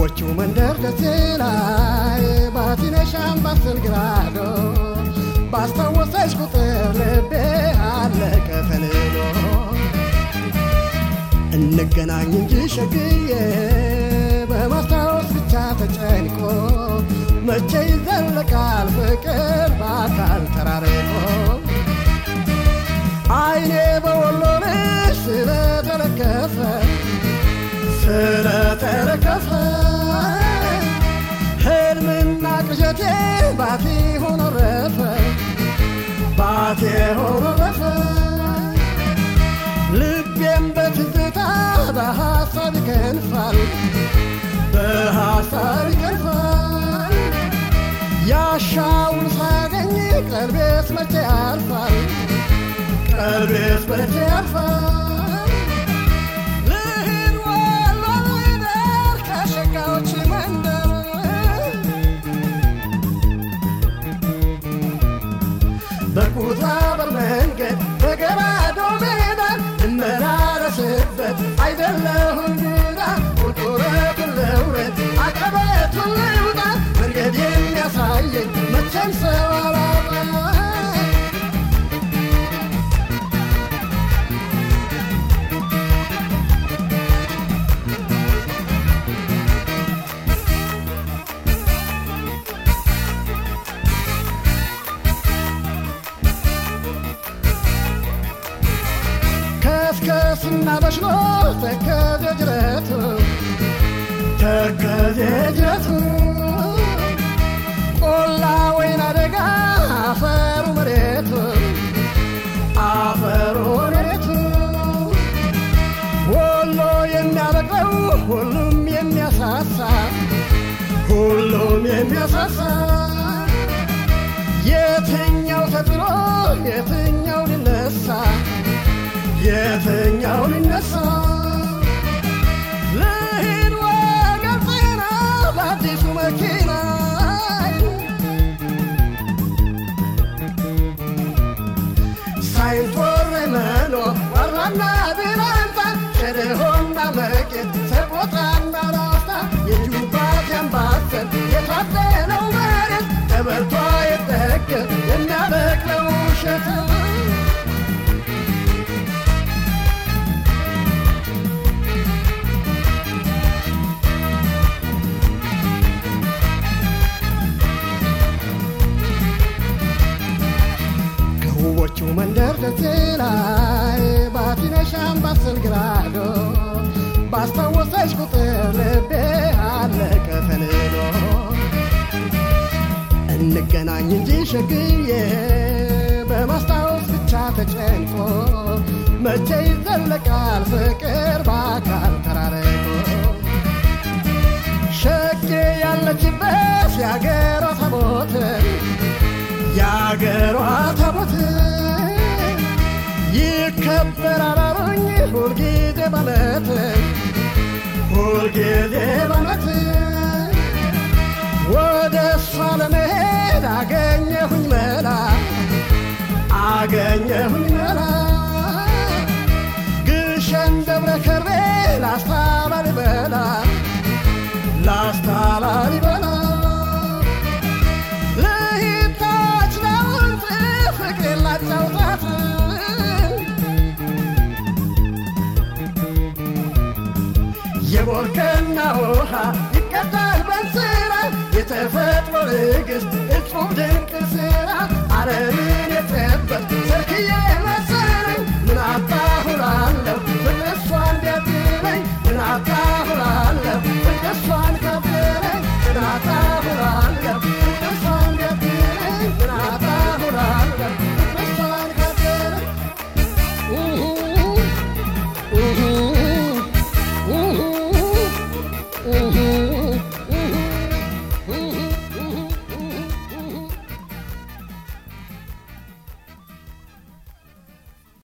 ከውቦቹ መንደር ደሴ ላይ ባቲነሽ አምባሰል ግራዶ ባስታወሰች ቁጥር ልቤ አለቀ ተንዶ እንገናኝ እንጂ ሸግዬ በማስታወስ ብቻ ተጨንቆ መቼ ይዘለቃል ፍቅር በአካል ተራርቆ አይኔ በወሎ ልጅ ስለተለከፈ ስለተለከፈ ህልምና ቅዠቴ ባቴ ሆኖ ረፈ ባቴ ሆኖ ረፈ ልቤም በትዝታ በሐሳብ ይከንፋል በሐሳብ ይከንፋል ያሻውን ሳገኝ ቀልቤስ መቼ ያርፋል ቀልቤስ መቼ ያርፋል ልሂድ ወሎ ልደር ከሸጋዎች መንደር በቁጣ በመንገድ በገባዶ ሜዳ እመላለስበት አይደለሁም ግራ ቁልቁለቱን ልውረድ አቀበቱን ልውጣ መንገድ የሚያሳየኝ መቼም ሰው አላጣ ከስከስና በሽሎ ተከዜ ጅረቱ ተከዜ ጅረቱ ቆላ ወይና ደጋ አፈሩ መሬቱ አፈሩ መሬቱ ወሎ የሚያበቅለው ሁሉም የሚያሳሳ ሁሉም የሚያሳሳ የትኛው ተጥሎ የትኛው ሊነሳ የትኛው ሊነሳ ልሂድ ወገን ጤና በአዲሱ መኪና ሳይንቶር መኖ ወራና ቢላንታ ሸደሆና መቄት ሰቆጣና ላስታ የጁባት ያምባሰል የታደለው መሬት ተበልቷ የጠገብ የሚያበቅለው ውሸት ከውቦቹ መንደር ደሴ ላይ ባቲነሽ አምባሰል ግራዶ ባስታወሰች ቁጥር ልቤ አለቀ ተንዶ እንገናኝ እንጂ ሸግዬ በማስታወስ ብቻ ተጨንቆ መቼ ይዘለቃል ፍቅር በአካል ተራርቆ ሸጌ ያለችበት የአገሯ ታቦት የአገሯ ታቦት ይከበራል አሉኝ ሁልጊዜ በዓመት ሁልጊዜ በዓመት ወደ እሷ ለመሄድ አገኘሁኝ መላ አገኘሁኝ መላ ግሸን ደብረ ከርቤ ላስታ ላሊበላ ላስታ ላሊበላ ልሂድ ታች ላውንት ፍቅሬን ላጫውታት የቦርከና ውሃ ይቀዳል በንስራ የተፈጥሮ ንግሥት እጹብ ድንቅ ስራ ዓለምን የጠበቅ ሰርክዬ መሰለኝ ምን አባሁላለሁ